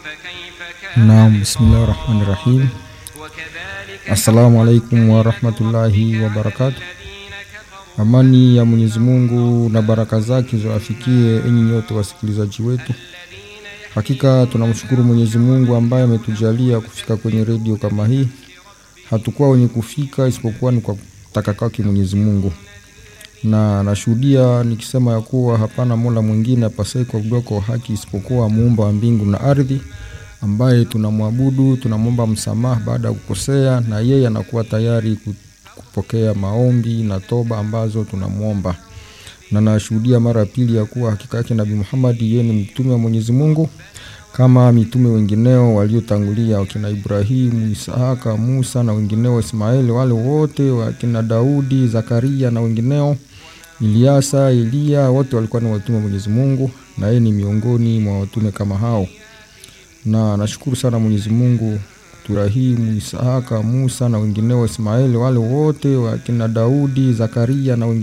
Naam, bismillahi rahmani rahim. Assalamu alaikum warahmatullahi wabarakatu. Amani ya Mwenyezi Mungu na baraka zake ziwafikie enyi nyote wasikilizaji wetu. Hakika tunamshukuru Mwenyezi Mungu ambaye ametujalia kufika kwenye redio kama hii. Hatukuwa wenye kufika isipokuwa ni kwa kutaka kwake Mwenyezi Mungu, na nashuhudia nikisema ya kuwa hapana mola mwingine apasaye kuabudiwa kwa haki isipokuwa muumba wa mbingu na ardhi, ambaye tunamwabudu, tunamwomba msamaha baada ya kukosea, na yeye anakuwa tayari kupokea maombi na toba ambazo tunamwomba. Na nashuhudia mara ya pili ya kuwa hakika yake Nabii Muhammad yeye ni mtume wa Mwenyezi Mungu kama mitume wengineo waliotangulia wakina Ibrahimu, Isahaka, Musa na wengineo, Ismaeli, wale wote wakina Daudi, Zakaria na wengineo, Iliasa, Eliya, wote walikuwa ni watume wa Mwenyezi Mungu, na yeye ni miongoni mwa watume kama hao. Na nashukuru sana Mwenyezi Mungu Ibrahimu, Isahaka, Musa na wengineo, Ismaeli, wale wote wakina Daudi, Zakaria na wengineo